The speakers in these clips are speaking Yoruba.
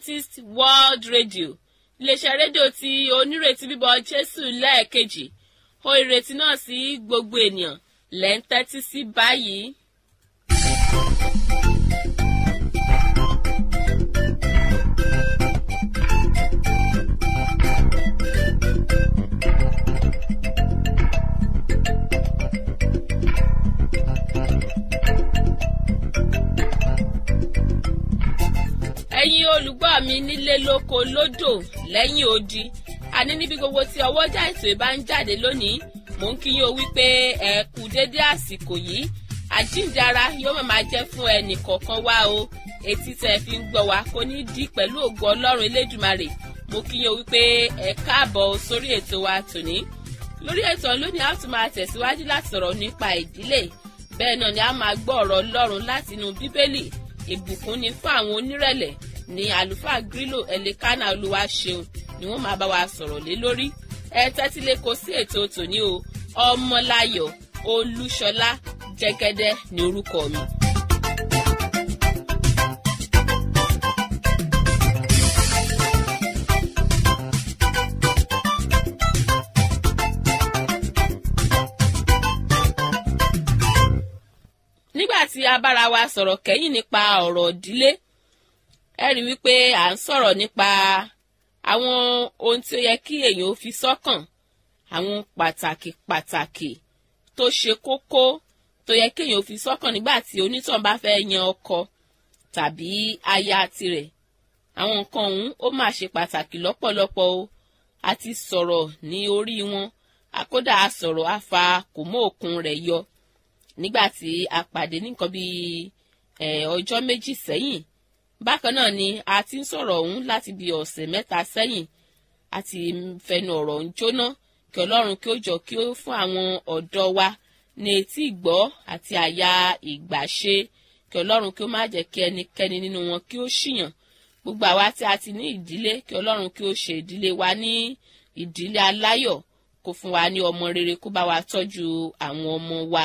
adventist world radio iléeṣẹ́ rédíò tí onírètí bíbọ̀ jésù lẹ́ẹ̀kejì ó ìrètí náà sí gbogbo ènìyàn lẹ́ ń tẹ́tí sí báyìí. ẹ̀yin olùgbọ́ mi nílé lóko lódò lẹ́yìn odi àní níbi gbogbo tí ọwọ́jà ètò ìbá ń jáde lónìí mò ń kí yín o wípé ẹ kú déédé àsìkò yìí àjíǹdara yóò máa jẹ́ fún ẹnì kọ̀ọ̀kan wá o etí tẹ́ fi ń gbọ́ wa kò ní dí pẹ̀lú ògo ọlọ́run elédùmarè mo kí yín o wípé ẹ káàbọ̀ sórí ètò wa tòní lórí ètò lónìí a tún máa tẹ̀síwájú láti sọ̀rọ̀ nípa ìdílé bẹ́ẹ̀ náà ni a máa gbọ́ ọ̀rọ̀ ọlọ́run láti inú bíbélì ìbùkún ni fún àwọn onírẹ̀lẹ̀ ní àlùfáà grílò ẹlẹ́kánná olúwa ṣeun ni wọ́n máa bá wa sọ̀rọ̀ lé lórí ẹ tẹ́tí lé kó sí ètò tòní o ọmọláyọ̀ olúṣọlá jẹ́gẹ́dẹ́ ní orúkọ mi. nígbà tí a bára wa sọ̀rọ̀ kẹ́yìn nípa ọ̀rọ̀ ìdílé ẹ rí wípé à ń sọ̀rọ̀ nípa àwọn ohun tí ó yẹ kí èèyàn ó fi sọ́kàn àwọn pàtàkì pàtàkì tó ṣe kókó tó yẹ kí èèyàn ó fi sọ́kàn nígbà tí onítàn bá fẹ́ yan ọkọ tàbí aya tirẹ̀ àwọn nǹkan ọ̀hún ó máa ṣe pàtàkì lọ́pọ̀lọpọ̀ o a ti sọ̀rọ̀ ní orí wọn àkódà a sọ̀rọ̀ a fa kò mọ́ òkun rẹ̀ yọ nígbà tí a pàdé ní nǹkan bíi ọjọ́ méjì sẹ́yìn bákan náà ni a ti ń sọ̀rọ̀ ọ̀hún láti bí ọ̀sẹ̀ mẹ́ta sẹ́yìn a ti fẹnu ọ̀rọ̀ ń jóná kí ọlọ́run kí ó jọ kí ó fún àwọn ọ̀dọ́ wa ní etí ìgbọ́ àti àyà ìgbàṣe kí ọlọ́run kí ó má jẹ́ kí ẹnikẹ́ni nínú wọn kí ó ṣìyàn gbogbo àwa tí a ti ní ìdílé kí ọlọ́run kí ó ṣe ìdílé wa ní ìdílé aláyọ̀ kó fún wa ní ọmọ rere kó bá wa tọ́jú àwọn ọmọ wa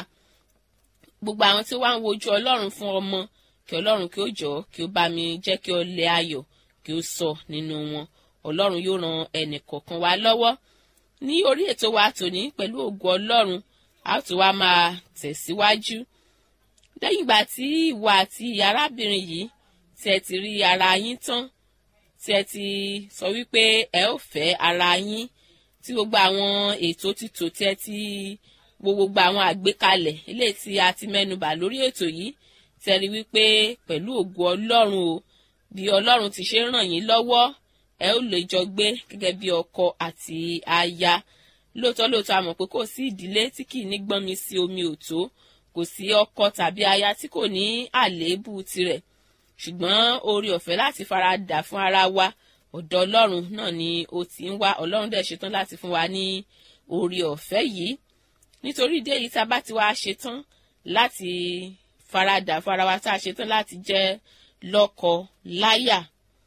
gbogbo àwọn tí wọ́n ń wojú ọlọ́run fún ọmọ kí ọlọ́run kí ó jọ kí ó bá mi jẹ́ kí ó lé ayọ̀ kí ó sọ nínú wọn ọlọ́run yóò ran ẹnì kọ̀ọ̀kan wa lọ́wọ́ ní orí ètò wa tòní pẹ̀lú ògo ọlọ́run a ó tún wá máa tẹ̀síwájú lẹ́yìn ìgbà tí ìwọ àti arábìnrin yìí tí ẹ ti rí ara yín tán tí ẹ ti sọ wípé ẹ ó fẹ́ ara yín tí gbogbo àwọn ètò títò tí ẹ ti wo gbogbo àwọn àgbékalẹ̀ eléyìí tí a ti mẹ́nubà lórí ètò yìí tẹ́rí wípé pẹ̀lú ògo ọlọ́run o bí ọlọ́run ti ṣe ràn yín lọ́wọ́ ẹ ó lè jọ gbé gẹ́gẹ́ bí ọkọ àti aya lóòótọ́ lóòótọ́ a mọ̀ pé kò sí ìdílé tí kì í ní gbọ́n mi sí omi òtó kò sí ọkọ tàbí aya tí kò ní àléébù tirẹ̀ ṣùgbọ́n oore ọ̀fẹ́ láti fara dà fún ara wa ọ̀dọ̀ ọlọ́run náà ni ó ti ń wá ọlọ́run dẹ̀ ṣetán láti fún wa ní oore ọ̀fẹ́ yìí nítorí ìdí èyí tá a bá ti wá ṣetán láti faradà fún ara wa tá a ṣetán láti jẹ́ lọ́kọ láyà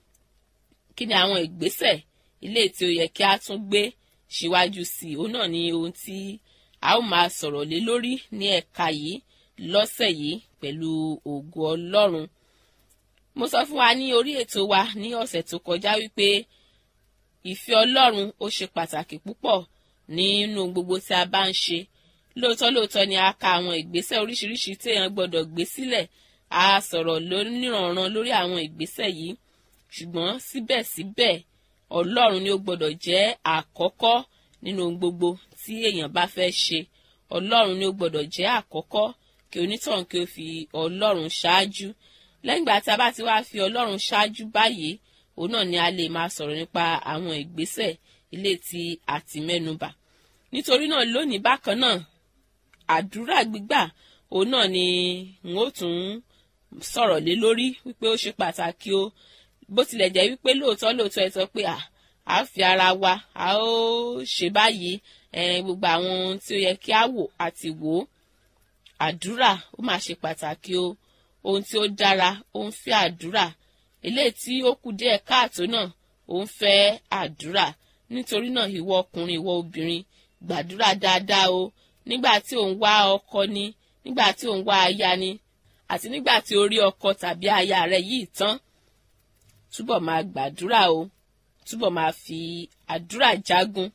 kí ni àwọn ìgbésẹ̀ ilé tí ó yẹ kí a tún gbé síwájú sí i òun náà ni ohun tí a ó máa sọ̀rọ̀ lé lórí ní ẹ̀ka yìí lọ́sẹ̀ yìí pẹ̀lú ògo ọlọ́run mo sọ fún wa ní orí ètò wa ní ọ̀sẹ̀ tó kọjá wípé ìfẹ́ ọlọ́run ó ṣe pàtàkì púpọ̀ nínú gbogbo tí a bá ń ṣe lóòótọ́ lóòótọ́ ni a ka àwọn ìgbésẹ̀ oríṣiríṣi tí èèyàn gbọ́dọ̀ gbé sílẹ̀ a sọ̀rọ̀ lóníranran lórí àwọn ìgbésẹ̀ yìí ṣùgbọ́n síbẹ̀síbẹ̀ ọlọ́run ni ó gbọ́dọ̀ jẹ́ àkọ́kọ́ nínú gbogbo tí èèyàn bá fẹ́ ṣe ọlọ́run ni ó gbọ́dọ̀ jẹ́ àkọ́kọ́ kí onítọ̀hún kí ó fi ọlọ́run ṣáájú lẹ́yìn ìgbà tí a bá ti wá fi ọlọ́run ṣáájú báyìí òun náà ni a lè máa sọ̀rọ̀ nípa àwọn ìgbésẹ̀ ilé tí a ti mẹ́nubà nítorí náà lónìí bákan náà àdúrà gbígbà òun náà ni n ó tún sọ̀rọ̀ lé lórí wípé ó ṣe pàtàkì o bó tilẹ̀ jẹ́ wípé lóòótọ́ lóòótọ́ ẹ sọ pé à á fi ara wa a ó ṣe báyìí gbogbo àwọn ohun tí ó yẹ kí á wò àti wò ó àdúrà ó máa ṣe pàtàkì o ohun tí ó dára ó ń fẹ́ àdúrà eléyìí tí ó kù díẹ̀ káàtó náà ó ń fẹ́ àdúrà nítorí náà ìwọ ọkùnrin ìwọ obìnrin gbàdúrà dáadáa o nígbà tí ò ń wá ọkọ ni nígbà tí ò ń wá aya ni àti nígbà tí o rí ọkọ tàbí aya rẹ yìí tán túbọ̀ máa gbàdúrà o túbọ̀ máa fi àdúrà jagun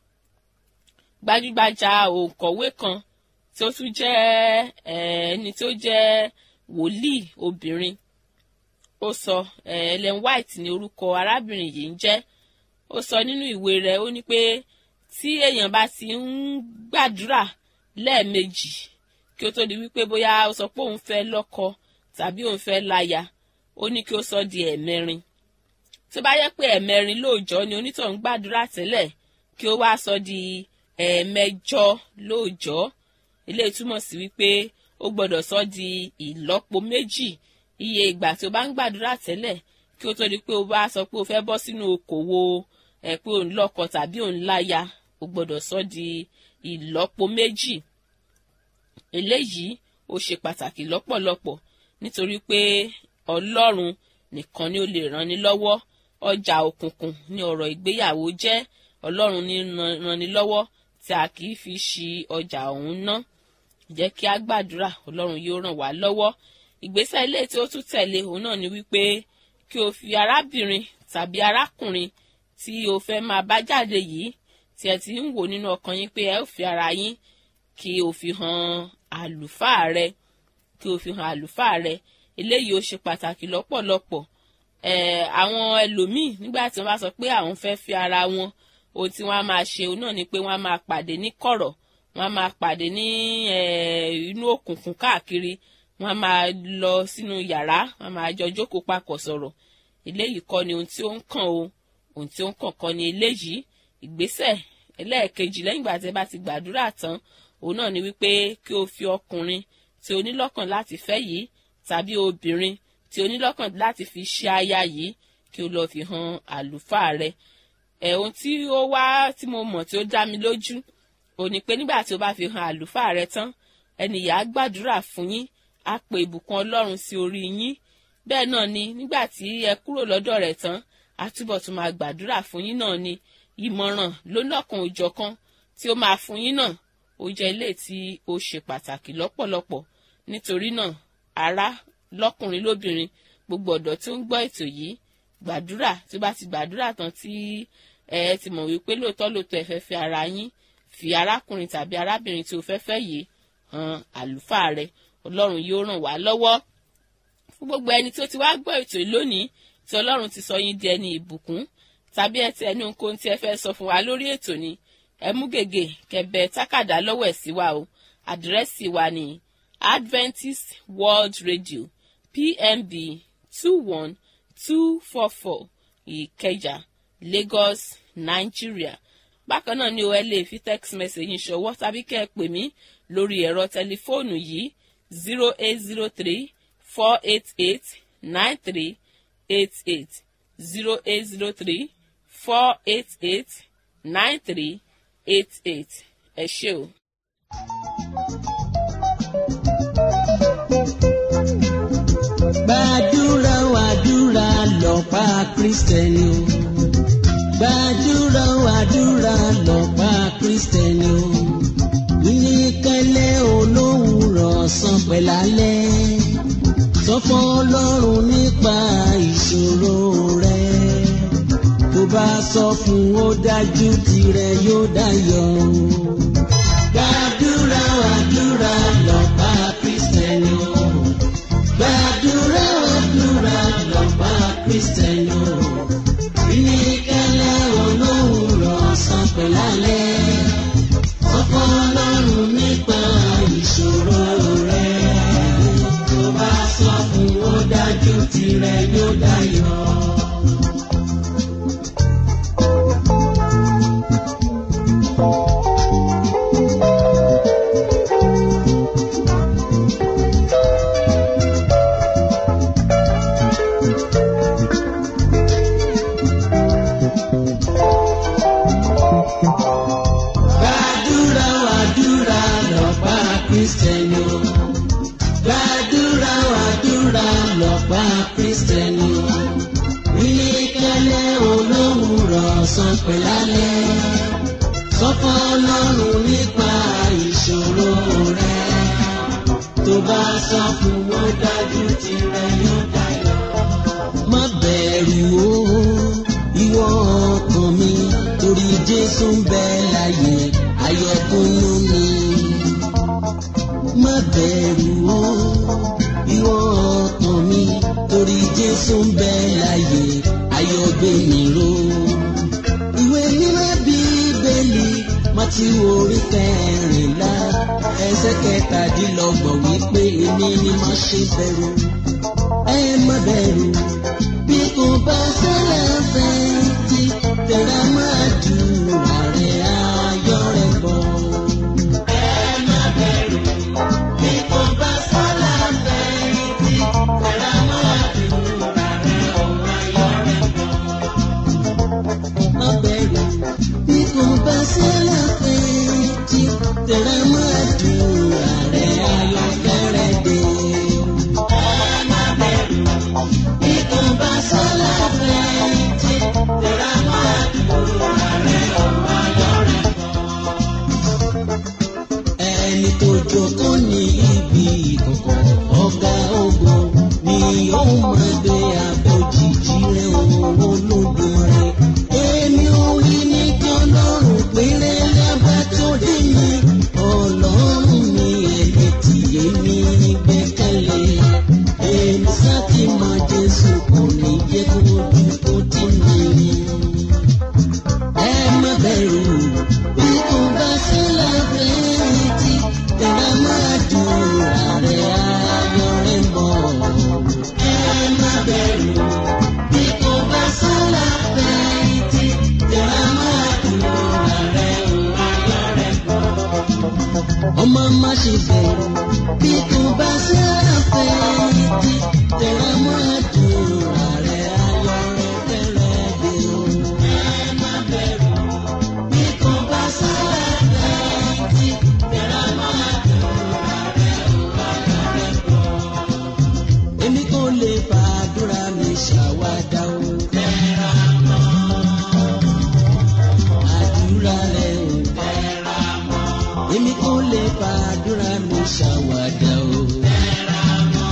gbajúgbajà òǹkọ̀wé kan tí ó tún jẹ́ ẹni tí ó jẹ́ wòlíì obìnrin ó sọ Ellen White ní orúkọ arábìnrin yìí ń jẹ́ ó sọ nínú ìwé rẹ̀ ó ní pé tí èèyàn bá ti ń gbàdúrà lẹ́ẹ̀mejì kí ó tó di wípé bóyá ó sọ pé òun fẹ́ lọ́kọ tàbí òun fẹ́ láya ó ní kí ó sọ di ẹ̀mẹrin tó bá yẹ pé ẹ̀mẹrin lóòjọ́ ni onítọ̀hún gbàdúrà tẹ́lẹ̀ kí ó wá sọ di ẹ̀ẹ̀mẹjọ lóòjọ́ eléyìí túmọ̀ sí wípé ó gbọ́dọ̀ sọ di ìlọ́po méjì iye ìgbà tí o bá ń gbàdúrà tẹ́lẹ̀ kí ó tó di pé o bá sọ pé o fẹ́ bọ́ sínú okòwò ẹ̀ pé òun lọ́kọ tàbí òun láya o gbọ́dọ̀ sọ di ìlọ́po méjì eléyìí ó ṣe pàtàkì lọ́pọ̀lọpọ̀ nítorí pé ọlọ́run nìkan ni ó lè ràn ní lọ́wọ́ ọjà òkùnkùn ní ọ̀rọ̀ ìgbéyàwó jẹ́ ọlọ́run ní ràn ní lọ́wọ́ tí a kì í fi ṣi ọjà ọ̀hún ná jẹ́ kí a gbàdúrà ọlọ́run yóò ràn wá lọ́wọ́ ìgbésẹ̀ ilé tí ó tún tẹ̀lé òun náà ni wípé kí o fi arábìnrin tàbí arákùnrin tí o fẹ́ máa bá jáde yìí tí ẹ ti ń wò nínú ọkàn yín pé ẹ ó fi ara yín kí o fi hàn àlùfáà rẹ kí o fi hàn àlùfáà rẹ eléyìí ó ṣe pàtàkì lọ́pọ̀lọpọ̀ ẹ̀ àwọn ẹlòmíì nígbà tí wọ́n bá sọ pé àwọn fẹ́ fi ara wọn ohun tí wọ́n á máa ṣe òun náà ni pé wọ́n á máa pàdé ní kọ̀rọ̀ wọ́n á máa pàdé ní inú òkùnkùn káàkiri wọ́n á máa lọ sínú yàrá wọ́n á máa jọ jókòó papọ̀ sọ̀rọ̀ eléyìí kọ́ ni ohun tí ó ń kàn o ohun tí ó ń kàn kọ́ ni eléyìí ìgbésẹ̀ ẹlẹ́ẹ̀kejì lẹ́yìn ìgbà tí ẹ bá ti gbàdúrà tán òun náà ni wípé kí o fi ọkùnrin tí o ní lọ́kàn láti fẹ́ yìí tàbí obìnrin tí o ní lọ́kàn láti fi ṣe aya yìí kí o lọ́ọ́ fi hàn àlùfáà rẹ ẹ̀ ohun tí ó wá tí mo mọ̀ tí ó dá mi lójú ò ní pé nígbà tí o bá fi hàn àlùfáà rẹ tán ẹnìyà á gbàdúrà fún yín á pe ìbùkún ọlọ́run sí orí yín bẹ́ẹ̀ náà ni nígbà tí ẹ kúrò lọ́dọ̀ rẹ̀ tán á túbọ̀ tún máa gbàdúrà fún yín náà ni ìmọ̀ràn lónàkan òjọ̀kan tí ó máa fún yín náà ó jẹ́ ilé tí ó ṣe pàtàkì lọ́pọ̀lọpọ̀ nítorí náà ará lọ́kùnrin lóbìnrin gbogbo ọ̀dọ́ tí ó ń gbọ́ ètò yìí gbàdúrà tí ó bá ti gbàdúrà tán tí ẹ ti mọ̀ wípé lóòótọ́ lóòótọ́ ẹ fẹ́ fẹ́ ara yín fi arákùnrin tàbí arábìnrin tí o fẹ́ fẹ́ yìí hàn àlùfáà rẹ ọlọ́run yóò ràn wá lọ́wọ́ fún gbogbo ẹni tí ó ti wá gbọ́ ètò yìí lónìí tí ọlọ́run ti sọ yín di ẹni ìbùkún tàbí ẹ ti ẹni ohunkóhun tí ẹ fẹ́ sọ fún wa lórí ètò ni ẹ mú gègé kẹbẹ tákàdá lọ́wọ́ ẹ̀ sí wa o àdírẹ́sì wa ni Adventist World Radio PMB two one two four four Ìkẹjà Lagos Nigeria bákan náà ni o ẹ lè fi text message yín ṣọwọ́ tàbí kẹ́ ẹ pè mí lórí ẹ̀rọ tẹlifóònù yìí zero eight zero three four eight eight nine three eight eight zero eight zero three four eight eight nine three eight eight ẹ ṣé o. gbàdúrà wàdúrà lọ́pá kristẹni o gbàdúrà wàdúrà lọ́pá kristẹni o níkẹlẹ́ olówùrọ̀ sàn pẹ̀lálẹ́ sọ fún ọlọ́run nípa ìṣòro rẹ tó bá sọ fún ó dájú tirẹ̀ yóò dayọ̀ gbàdúrà wàdúrà lọ́pá kristẹni o gbàdúrà wàdúrà lọ́pá kristẹni o ìníkẹ́lẹ́ olówùrọ̀ sàn pẹ̀lálẹ́ ọ̀pọ̀ ọlọ́run nípa ìṣòro rẹ̀ tó bá sọ fún ó dájú tirẹ̀ yóò dayọ̀. gbàdúrà wàdúrà lọ́pá kristẹni o gbàdúrà wàdúrà lọ́pá kristẹni o ìníkẹ́lẹ́ olówùrọ̀ sàn pẹ̀lálẹ́ sọ́kọ́ ọlọ́run nípa ìṣòro rẹ tó bá sọ fún wọn dájú tirẹ̀ yóò dayọ̀ má bẹ̀rù jésù ń bẹ láyé ayọ̀dúnú ni. má bẹ̀rù o ìwọ ọkàn mi torí jésù ń bẹ láyé ayọ̀gbẹ̀mìíró. ìwé mímọ́ bíbélì mọ́tí orí kẹrìnlá ẹsẹ̀ kẹtàdínlọ́gbọ̀n wípé èmi ni má ṣe bẹ̀rù ẹ má bẹ̀rù bí kò bá ṣẹlẹ̀ fẹ́ẹ́tì tẹ̀ra máa dùrà rẹ̀ ayọ̀ rẹ̀ bọ̀. ẹ má bẹ̀rù bí kò bá ṣẹlẹ̀ fẹ́ẹ́tì tẹ̀ra máa dùrà rẹ̀ ayọ̀ rẹ̀ bọ̀. má bẹ̀rù bí kò bá ṣẹlẹ̀ fẹ́ẹ́tì tẹ̀ra máa dùrà rẹ̀ ayọ̀ rẹ̀ dé. ẹ má bẹ̀rù bí kò bá ṣẹlẹ̀ fẹ́ẹ́tì tẹ̀ra máa dùrà rẹ̀ ayọ̀ rẹ̀ bọ̀ ẹni tó jókòó ní ibi ìkọ̀kọ̀ ọ̀gá ògo ni ó máa gbé àbójìjì rẹ̀ òun olódùmarè. èmi ò rí ní kí ọlọ́run péré lábá tó dé mi ọlọ́run mi ẹni tí èmi gbẹ́kẹ̀lé. èmi sáti máa jésù kò ní jẹ́ kó ojú kó tì mí ẹ má bẹ̀rù bí kò bá sílẹ̀ fẹ́ẹ́tì tẹ̀lé máa dùn ààrẹ ayọ̀ rẹ̀ mọ́. ẹ má bẹ̀rù bí kò bá sílẹ̀ fẹ́ẹ́tì tẹ̀lé máa dùn ààrẹ ayọ̀ rẹ̀ mọ́. ọmọ má ṣe bẹ̀rù bí kò bá sílẹ̀ fẹ́ẹ́tì tẹ̀lé máa dùn ààrẹ ayọ̀ rẹ̀ fẹ́rẹ̀ dé o. ẹ má bẹ̀rù bí kò bá sílẹ̀ fẹ́ẹ́tì tẹ̀lé máa dùn ààrẹ ayọ̀ rẹ̀ bọ̀. èmi kò lè fàdúrà mi ṣàwádà o. tẹ̀ra mọ́ àdúrà rẹ̀ o. tẹ̀ra mọ́ èmi kò lè fàdúrà mi ṣàwádà o. tẹ̀ra mọ́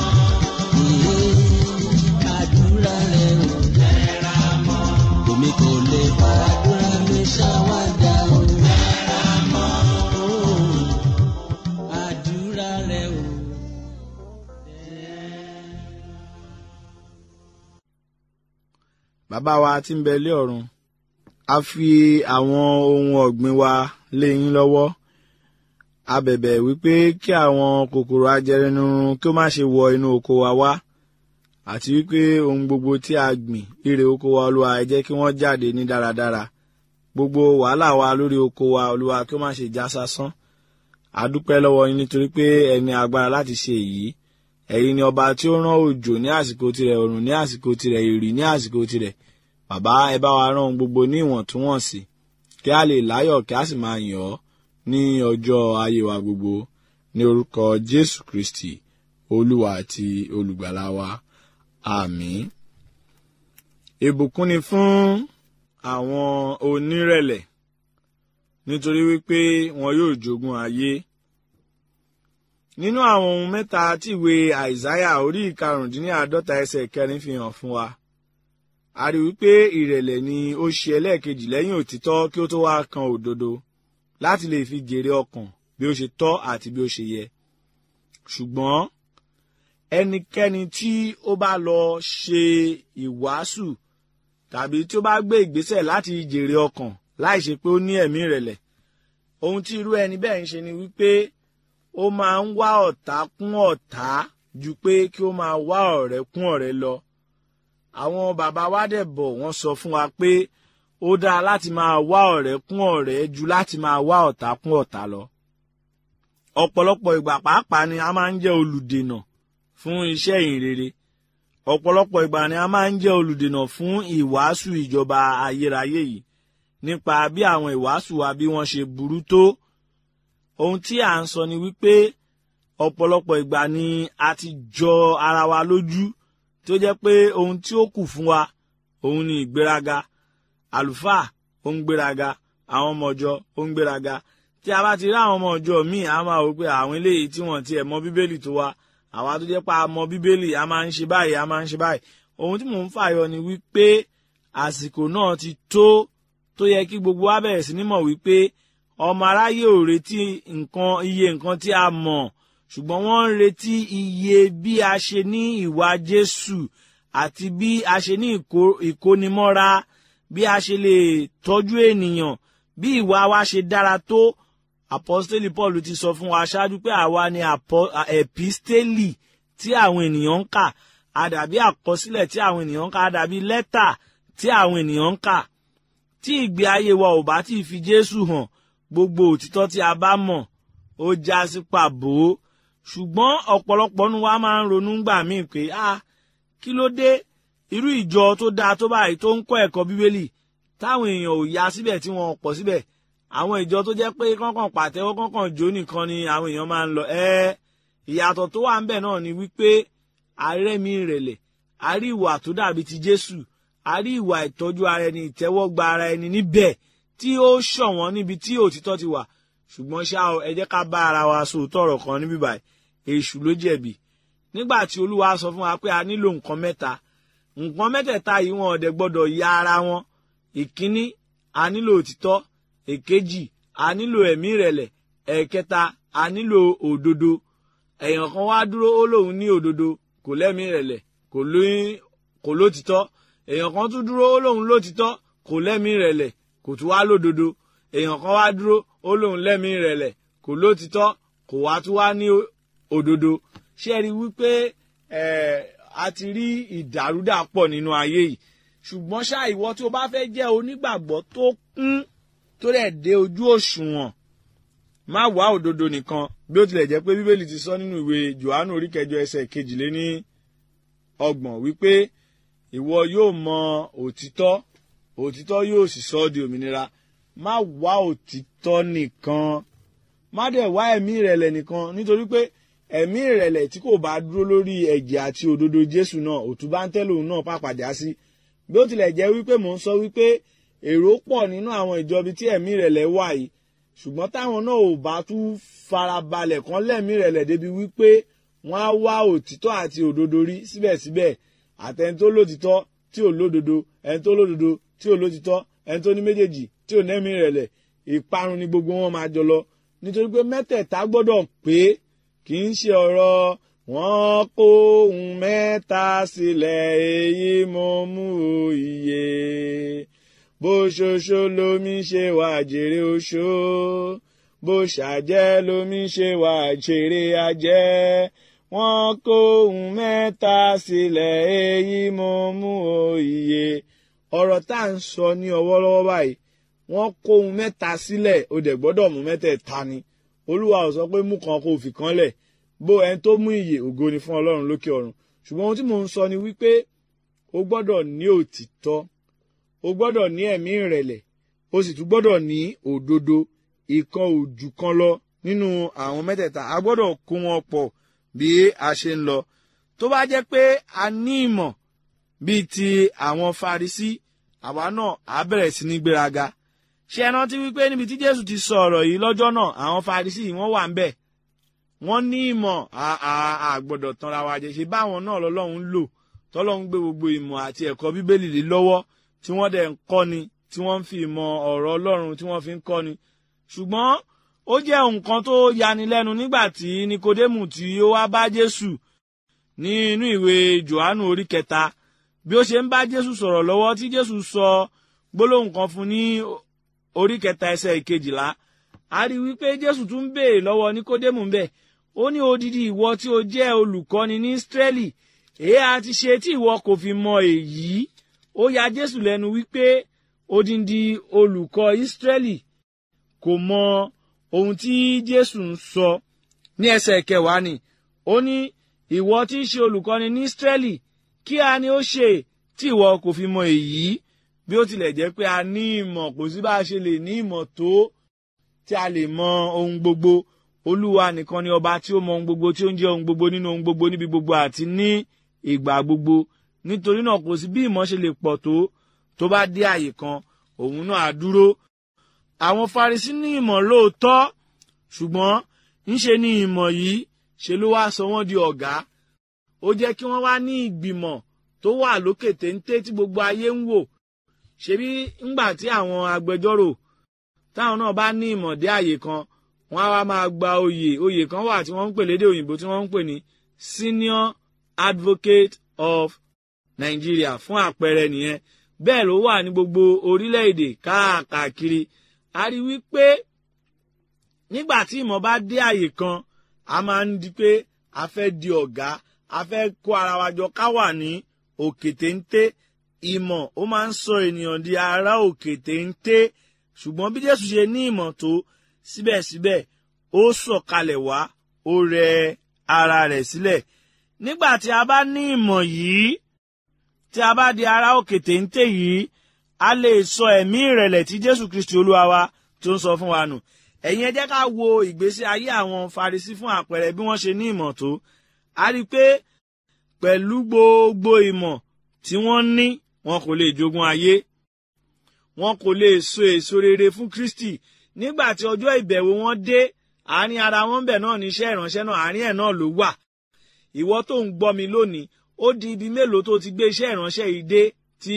àdúrà rẹ̀ o. tẹ̀ra mọ́ èmi kò lè fàdúrà mi ṣàwádà o. tẹ̀ra mọ́ àdúrà rẹ̀ o. bàbá wa tí ń bẹ lé ọ̀run a fi àwọn ohun ọ̀gbìn wa lé yín lọ́wọ́ a bẹ̀bẹ̀ wípé kí àwọn kòkòrò ajẹrinirun kí ó má ṣe wọ inú oko wa wá àti wípé ohun gbogbo tí a gbìn ire oko wa olúwa ẹ jẹ́ kí wọ́n jáde ní dáradára gbogbo wàhálà wa lórí oko wa olúwa kí ó má ṣe já sásán a dúpẹ́ lọ́wọ́ yín nítorí pé ẹ ní agbára láti ṣe èyí ẹ̀yin ni ọba tí ó rán òjò ní àsìkò tirẹ̀ òrùn ní àsìkò tirẹ̀ ìrì ní àsìkò tirẹ̀ bàbá ẹ bá wa rán ohun gbogbo ní ìwọ̀ntúnwọ̀nsì kí a lè láyọ̀ kí a sì máa yàn ọ́ ní ọjọ́ ayé wa gbogbo ní orúkọ jésù kristi olúwa àti olùgbàlà wa àmín. ìbùkún ni fún àwọn onírẹ̀lẹ̀ nítorí wípé wọn yóò jogún ayé nínú àwọn ohun mẹ́ta tí ìwé àìsáyà orí ìkarùndínláàádọ́ta ẹsẹ̀ kẹrin fi hàn fún wa a rí wípé ìrẹ̀lẹ̀ ni ó ṣe ẹlẹ́ẹ̀kejì lẹ́yìn òtítọ́ kí ó tó wá kan òdodo láti lè fi jèrè ọkàn bí ó ṣe tọ́ àti bí ó ṣe yẹ ṣùgbọ́n ẹnikẹ́ni tí ó bá lọ ṣe ìwàásù tàbí tí ó bá gbé ìgbésẹ̀ láti jèrè ọkàn láì ṣe pé ó ní ẹ̀mí ìrẹ̀lẹ̀ ohun tí irú ẹni bẹ́ẹ̀ ń ṣe ni wípé ó máa ń wá ọ̀tá kún ọ̀tá ju pé kí ó máa wá ọ̀rẹ́ kún ọ̀rẹ́ lọ àwọn bàbá wa dẹ̀ bọ̀ wọ́n sọ fún wa pé ó dáa láti máa wá ọ̀rẹ́ kún ọ̀rẹ́ ju láti máa wá ọ̀tá kún ọ̀tá lọ ọ̀pọ̀lọpọ̀ ìgbà pàápàá ni a máa ń jẹ́ olùdènà fún iṣẹ́ ìhìnrere ọ̀pọ̀lọpọ̀ ìgbà ni a máa ń jẹ́ olùdènà fún ìwàásù ìjọba ayérayé yìí nípa bí àwọn ìwàásù wa bí wọ́n ṣe burú tó ohun tí à ń sọ ni wípé ọ̀pọ̀lọpọ̀ ìgbà ni a ti jọ ara wa lójú tó jẹ́ pé ohun tí ó kù fún wa òun ni ìgbéraga àlùfáà ó ń gbéraga àwọn ọmọ ọjọ́ ó ń gbéraga tí a bá ti rí àwọn ọmọ ọjọ́ míì a máa wò pé àwọn eléyìí tí wọ́n tiẹ̀ mọ bíbélì tó wa àwa tó jẹ́ pé a mọ bíbélì a máa ń ṣe báyìí a máa ń ṣe báyìí ohun tí mò ń fàyọ ni wípé àsìkò náà ti tó tó yẹ kí gbogbo wa bẹ̀rẹ̀ sí ní mọ̀ wípé ọmọ aráyé ò retí nǹkan iye nǹkan tí a mọ̀ ṣùgbọ́n wọ́n ń retí iye bí a ṣe ní ìwà Jésù àti bí a ṣe ní ìkónimọ́ra bí a ṣe lè tọ́jú ènìyàn bí ìwà wa ṣe dára tó apostoli Paul ti sọ fún wa ṣáájú pé àwa ni episteli tí àwọn ènìyàn ń kà àdàbí àkọsílẹ̀ tí àwọn ènìyàn ń kà àdàbí lẹ́tà tí àwọn ènìyàn ń kà tí ìgbé ayé wa ò bá tí ì fi Jésù hàn gbogbo òtítọ́ tí a bá mọ̀ ó já sí pàbó ṣùgbọ́n ọ̀pọ̀lọpọ̀ nu wa máa ń ronú gbà míì pé ah kí ló dé irú ìjọ tó dáa tó báyìí tó ń kọ́ ẹ̀kọ́ bíbélì táwọn èèyàn ò ya síbẹ̀ tí wọ́n pọ̀ síbẹ̀ àwọn ìjọ tó jẹ́ pé kọ́kàn pàtẹ́wọ́ kọ́kàn jó nìkan ni àwọn èèyàn máa ń lọ ẹ́ ìyàtọ̀ tó wà ń bẹ̀ náà ni wípé arẹ́mi ìrẹ̀lẹ̀ a rí ìwà tó dàbí ti Jésù a rí ìwà ìtọ́jú ara ẹni ìtẹ́wọ́gba ara ẹni níbẹ̀ tí ó ṣọ̀wọ́n níbi tí òtítọ́ ti wà ṣùgbọ́n ṣá o ẹ jẹ́ ká bá ara wa sòótọ́ ọ̀rọ̀ kan níbí báyìí èṣù ló jẹ̀bi nígbà tí Olúwa sọ fún wa pé a nílò nǹkan mẹ́ta nǹkan mẹ́tẹ̀ẹ̀ta yìí wọn ọ̀dẹ̀ gbọ́dọ̀ ya ara wọn ìkíní a nílò òtítọ́ èkejì a nílò ẹ̀mí ìrẹ̀lẹ̀ ẹ̀kẹta a nílò òdodo èèyàn kan wá dúró ó lóun ní òdodo kò lẹ́mí ìrẹ̀lẹ̀ kò lótìtọ́ èèyàn kan tún dúró ó lóun lótìtọ́ kò lẹ́mí ìrẹ̀lẹ̀ kò tún wá lódodo èèyàn kan wá dúró ó lóun lẹ́mí ìrẹ̀lẹ̀ kò lótìtọ́ kò wá tún wá ní òdodo ṣé ẹ rí wípé a ti rí ìdàrúdàpọ̀ nínú ayé yìí ṣùgbọ́n ṣá ìwọ tí o bá fẹ́ jẹ́ onígbàgbọ́ tó kún tó rẹ̀ dé ojú òṣùwọ̀n má wá òdodo nìkan bí ó tilẹ̀ jẹ́ pé bíbélì ti sọ nínú ìwé johannu orí kẹjọ ẹsẹ̀ kejìléní ọgbọ̀n wípé ìwọ yóò mọ òtítọ́ òtítọ́ yóò sì sọ ọ́ di òmìnira má wá òtítọ́ nìkan má dẹ̀ wá ẹ̀mí ìrẹ̀lẹ̀ nìkan nítorí pé ẹ̀mí ìrẹ̀lẹ̀ tí kò bá dúró lórí ẹ̀jẹ̀ àti òdodo jésù náà òtún bá ń tẹ́lẹ̀ òun náà pàpàdé á sí bí ó tilẹ̀ jẹ́ wípé mò ń sọ wípé èrò pọ̀ nínú àwọn ìjọbi tí ẹ̀mí ìrẹ̀lẹ̀ wà yìí ṣùgbọ́n táwọn náà ò bá tún farabalẹ̀ kan lẹ́mí ìrẹ̀lẹ̀ débi wípé wọ́n á wá òtítọ́ àti òdodo rí síbẹ̀síbẹ̀ àtẹni tó lótìtọ́ tí ò lódodo ẹni tó lódodo tí ò lótìtọ́ ẹni tó ní méjèèjì tí ò nẹ́mí ìrẹ̀lẹ̀ ìparun ni gbogbo wọn máa jọ lọ nítorí pé mẹ́tẹ̀ẹ̀ta gbọ́dọ̀ pé kì í ṣe ọ̀rọ̀ wọ́n kó ohun mẹ́ta sílẹ̀ èyí mo mú òye bó ṣoṣo lomi ṣe wà jèrè oṣó bó ṣàjẹ́ lomi ṣe wà jèrè ajẹ́ wọ́n kó ohun mẹ́ta sílẹ̀ èyí mo mú òye ọ̀rọ̀ tá à ń sọ ní ọwọ́lọ́wọ́ báyìí wọ́n kó ohun mẹ́ta sílẹ̀ ó dẹ̀ gbọ́dọ̀ mú mẹ́tẹ̀ẹ̀ta ni olúwa ò sọ pé mú kan kó fi kan lẹ̀ bó ẹni tó mú ìyè ògo ni fún ọlọ́run lókè ọ̀run ṣùgbọ́n ohun tí mò ń sọ ni wípé o gbọ́dọ̀ ní òtítọ́ o gbọ́dọ̀ ní ẹ̀mí ìrẹ̀lẹ̀ o sì tún gbọ́dọ̀ ní òdodo ìkan òjù kan lọ nínú àwọn mẹ́tẹ̀ẹ̀ta a gbọ́dọ̀ kó wọn pọ̀ bí a ṣe ń lọ tó bá jẹ́ pé a ní ìmọ̀ bíi ti àwọn Farisí àwa náà á bẹ̀rẹ̀ sí ní gbéraga ṣé ẹ rántí wípé níbi tí Jésù ti sọ ọ̀rọ̀ yìí lọ́jọ́ náà àwọn Farisí wọ́n wà ń bẹ̀ wọ́n ní ìmọ̀ àgbọ̀dọ̀ tanra wa jẹ ṣe báwọn náà lọ́lọ́run lò tọ́lọ́run gbé gbogbo ìmọ̀ àti ẹ̀kọ́ bíbélì lé lọ́wọ́ tí wọ́n dẹ̀ ń kọ́ni tí wọ́n ń fi ìmọ̀ ọ̀rọ̀ ọlọ́run tí wọ́n fi ń kọ́ni ṣùgbọ́n ó jẹ́ nǹkan tó yanilẹ́nu nígbà tí nikodemu tí ó wá bá jésù ní inú ìwé johannu orí kẹta bí ó ṣe ń bá jésù sọ̀rọ̀ lọ́wọ́ tí jésù sọ gbólóhùn kan fún ní orí kẹta ẹsẹ̀ ìkejìlá a rí wípé jésù tún béèrè lọ́wọ́ nikodemu bẹ́ẹ̀ ó ní odidi ìwọ tí o jẹ́ olùkọ́ni ní ísírẹ́lì èé a ti ṣe tí ìwọ kò fi mọ èyí ó ya jésù lẹ́nu wípé odindi olùkọ́ ísírẹ́lì kò mọ ohun tí jésù ń sọ ní ẹsẹ̀ kẹwàá ni ó ní ìwọ tí í ṣe olùkọ́ni ní ísírẹ́lì kí a ní ó ṣe tí ìwọ kò fi mọ èyí bí ó tilẹ̀ jẹ́ pé a ní ìmọ̀ kò sí bá a ṣe lè ní ìmọ̀ tó tí a lè mọ ohun gbogbo olúwa nìkan ni ọba tí ó mọ ohun gbogbo tí ó ń jẹ́ ohun gbogbo nínú ohun gbogbo níbi gbogbo àti ní ìgbà gbogbo nítorí náà kò sí bí ìmọ̀ ṣe lè pọ̀ tó tó bá dé àyè kan òun náà á dúró àwọn Farisí ní ìmọ̀ lóòótọ́ ṣùgbọ́n ńṣe ni ìmọ̀ yìí ṣe ló wá sọ wọ́n di ọ̀gá ó jẹ́ kí wọ́n wá ní ìgbìmọ̀ tó wà lókè téńté tí gbogbo ayé ń wò ṣebí ńgbà tí àwọn agbẹjọ́rò táwọn náà bá ní ìmọ̀ dé àyè kan wọ́n á wá máa gba oyè oyè kan wà tí wọ́n ń pè lédè òyìnbó tí wọ́n ń pè ní senior advocate of Nigeria fún àpẹẹrẹ nìyẹn bẹ́ẹ̀ ló wà ní gbogbo orílẹ̀-èdè káàkiri a rí wípé nígbà tí ìmọ̀ bá dé àyè kan a máa ń di pé a fẹ́ di ọ̀gá a fẹ́ kó ara wa jọ ká wà ní òkè téńté ìmọ̀ ó máa ń sọ ènìyàn di ará òkè téńté ṣùgbọ́n bí Jésù ṣe ní ìmọ̀ tó síbẹ̀síbẹ̀ ó sọ̀kalẹ̀ wá ó rẹ ara rẹ̀ sílẹ̀ nígbà tí a bá ní ìmọ̀ yìí tí a bá di ará òkè téńté yìí a lè sọ ẹ̀mí ìrẹ̀lẹ̀ tí Jésù Kristi Olúwa wa tó ń sọ fún wa nù ẹ̀yin ẹ jẹ́ ká wo ìgbésí ayé àwọn Farisí fún àpẹẹrẹ bí wọ́n ṣe ní ìmọ̀ tó a rí i pé pẹ̀lú gbogbo ìmọ̀ tí wọ́n ní wọn kò lè jogún ayé wọn kò lè so èso rere fún Kristi nígbà tí ọjọ́ ìbẹ̀wò wọn dé àárín ara wọn bẹ̀ náà ní iṣẹ́ ìránṣẹ́ náà àárín ẹ̀ náà ló wà ìwọ tó ń gbọ́ mi lónìí ó di ibi mélòó tó ti gbé iṣẹ́ ìránṣẹ́ yìí dé tí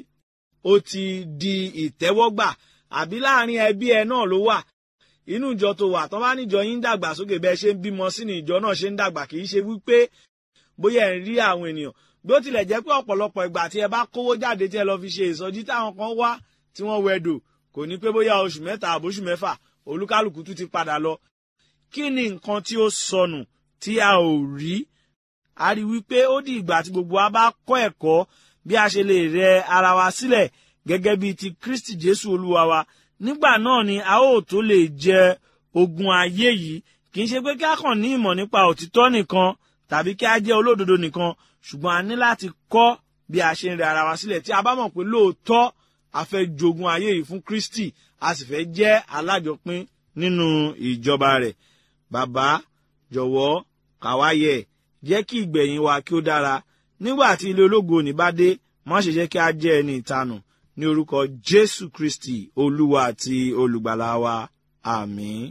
ó ti di ìtẹ́wọ́gbà àbí láàárín ẹbí ẹ náà ló wà inú ìjọ tó wà tán bá níjọ yín ń dàgbà sókè bẹ́ẹ̀ ṣe ń bímọ sí ni ìjọ náà ṣe ń dàgbà kì í ṣe wípé bóyá ẹ̀ ń rí àwọn ènìyàn bí ó tilẹ̀ jẹ́ pé ọ̀pọ̀lọpọ̀ ìgbà tí ẹ bá kówó jáde tí ẹ lọ fi ṣe ìsọjí táwọn kan wá tí wọ́n wẹ̀dò kò ní pé bóyá oṣù mẹ́ta àbóṣù mẹ́fà olúkálùkù tún ti padà lọ kí ni nǹkan tí ó sọnù tí a ò rí a rí wípé ó di ìgbà tí gbogbo wa bá kọ́ ẹ̀kọ́ bí a ṣe lè rẹ ara wa sílẹ̀ gẹ́gẹ́ bíi ti Kristi Jésù Olúwa wa nígbà náà ni a ó tó lè jẹ ogun ayé yìí kì í ṣe pé kí a kàn ní ìmọ̀ nípa òtítọ́ nìkan tàbí kí a jẹ́ olódodo nìkan ṣùgbọ́n a ní láti kọ́ bí a ṣe ń rẹ ara wa sílẹ̀ tí a bá mọ̀ pé lóòótọ́ a fẹ́ jogun ayé yìí fún Kristi a sì fẹ́ jẹ́ alájọpín nínú ìjọba rẹ̀ bàbá jọ̀wọ́ kàwáyẹ̀ jẹ́ kí ìgbẹ̀yìn wa kí ó dára nígbà tí ilé ológo òní bá dé má ṣe jẹ́ kí a jẹ́ ẹni ìtanù ní orúkọ Jésù Kristi olúwa àti olùgbàlà wa àmín.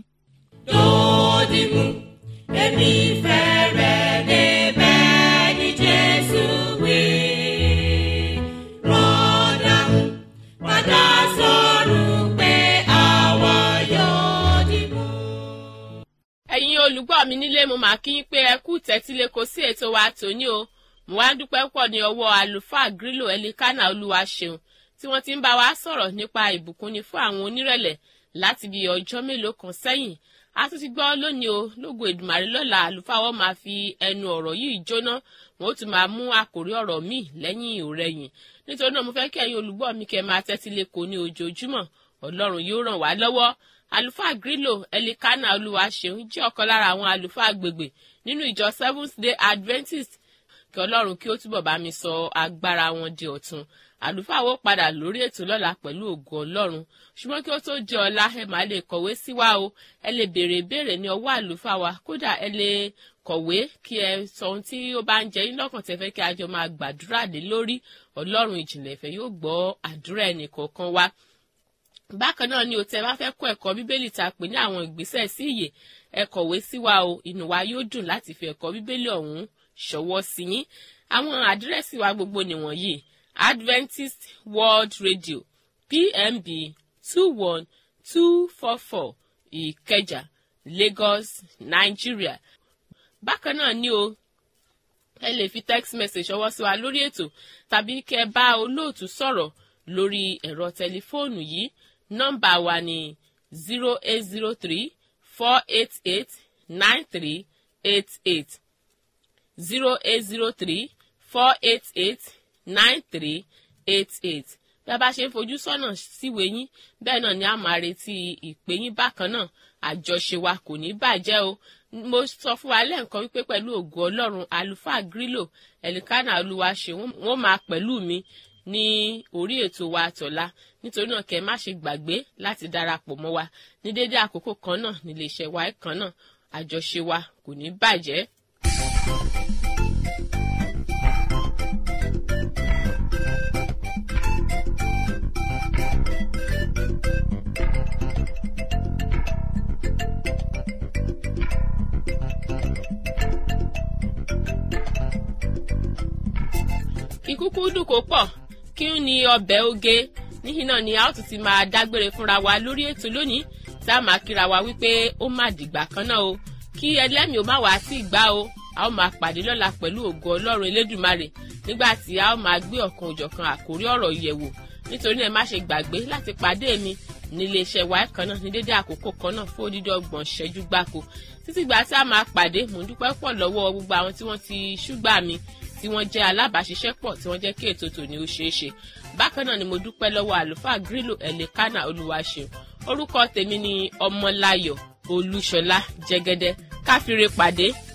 Dòdìmú, èmi fẹ́ rẹ̀ débẹ̀ ní Jésù wí. Rọ́dàmú, padà sọ̀rọ̀ pé àwa yóò dìmú. ẹ̀yin olùgbọ́ mi nílé mo máa kí yín pé ẹ kú tẹ́tílé kò sí ètò wa tòní o mo wá ń dúpẹ́ pọ̀ ní ọwọ́ àlùfáà grílò ẹlikánà olúwa ṣeun tí wọ́n ti ń bá wa sọ̀rọ̀ nípa ìbùkúnni fún àwọn onírẹ̀lẹ̀ láti bí ọjọ́ mélòó kan sẹ́yìn a tún ti gbọ́ lónìí o lógo èdùmàrè lọ́la àlùfáà wọn máa fi ẹnu ọ̀rọ̀ yìí jóná wọn ó tún máa mú àkòrí ọ̀rọ̀ míì lẹ́yìn òrẹ́yìn nítorí náà mo fẹ́ kí ẹ̀yin olùgbọ́ mi kẹ́ máa tẹ́tí lẹ́kọ̀ọ́ ní ojoojúmọ́ ọlọ́run yóò ràn wá lọ́wọ́ àlùfáà grílò ẹlikánà olúwaṣeun jẹ́ ọ̀kan lára àwọn àlùfáà agbègbè nínú ìjọ seventh day adventist kí ọlọ́run kí ó túbọ̀ bá mi sọ agbára wọn di ọ̀tun àlùfáà wo padà lórí ètò lọ́la pẹ̀lú ògo ọlọ́run ṣùgbọ́n kí ó tó di ọ̀la ẹ máa lè kọ̀wé sí wa o ẹ lè béèrè ìbéèrè ní ọwọ́ àlùfáà wa kódà ẹ lè kọ̀wé kí ẹ sọ ohun tí ó bá ń jẹ yín lọ́kàn tẹ́fẹ́ kí a jọ máa gbàdúrà lé lórí ọlọ́run ìjìnlẹ̀ ìfẹ́ yóò gbọ́ àdúrà ẹnì kọ̀ọ̀kan wa bákan náà ni o tẹ́ bá fẹ́ kọ́ ẹ̀kọ́ bíbélì tá a pè ní àwọn ìgbésẹ̀ sí ìyè ẹ kọ̀wé sí wa o inú wa yóò dùn láti fi ẹ̀kọ́ bíbélì ọ̀hún ṣọwọ́ sí yín àwọn àdírẹ́sì wa gbogbo nìwọ̀nyí Adventist World Radio PMB two one two four four Ìkẹjà Lagos Nigeria bákan náà ni o ẹ lè fi text message ṣọwọ́ sí wa lórí ètò tàbí kẹ́ bá olóòtú sọ̀rọ̀ lórí ẹ̀rọ tẹlifóònù yìí nọ́mbà wa ní zero eight zero three four eight eight nine three eight eight zero eight zero three four eight eight nine three eight eight bí a bá ṣe ń fojú sọ́nà síwèé yín bẹ́ẹ̀ náà ni a máa retí ìpè yín bákan náà àjọṣe wa kò ní bàjẹ́ o mo sọ fún wa lẹ́ǹkan wípé pẹ̀lú ògo ọlọ́run àlùfáà grílò ẹ̀lìkánà olúwa ṣe wọ́n máa pẹ̀lú mi ní orí ètò wa tọ̀la nítorí náà kẹ́ má ṣe gbàgbé láti darapọ̀ mọ́ wa ní dédé àkókò kan náà nílé iṣẹ́ wa kan náà àjọṣe wa kò ní bàjẹ́. ìkúkú dùn kó pọ̀ kí n ní ọbẹ̀ oge níhìn náà ni a ó tún ti máa dágbére fúnra wa lórí ètò lónìí tá a máa kíra wa wípé ó má dìgbà kan náà o kí ẹlẹ́mìí ó má wá sí ìgbà o a ó máa pàdé lọ́la pẹ̀lú ògo ọlọ́run elédùmarè nígbà tí a ó máa gbé ọ̀kan òjọ̀kan àkórí ọ̀rọ̀ yẹ̀wò nítorí náà ẹ má ṣe gbàgbé láti pàdé mi ní iléeṣẹ́ wa kan náà ní dédé àkókò kan náà fún odidi ọgbọ̀n ṣẹ́jú gbáko títí gbà tí a máa pàdé mò ń dúpẹ́ pọ̀ lọ́wọ́ gbogbo àwọn tí wọ́n ti ṣúgbà mi tí wọ́n jẹ́ alábàáṣiṣẹ́pọ̀ tí wọ́n jẹ́ kí ètò tòní ó ṣeé ṣe bákan náà ni mo dúpẹ́ lọ́wọ́ àlùfáà grílò ẹ̀lẹ́kánà olúwaṣeun orúkọ tèmi ni ọmọláyọ̀ olúṣọlá jẹ́gẹ́dẹ́ káfíńre pàdé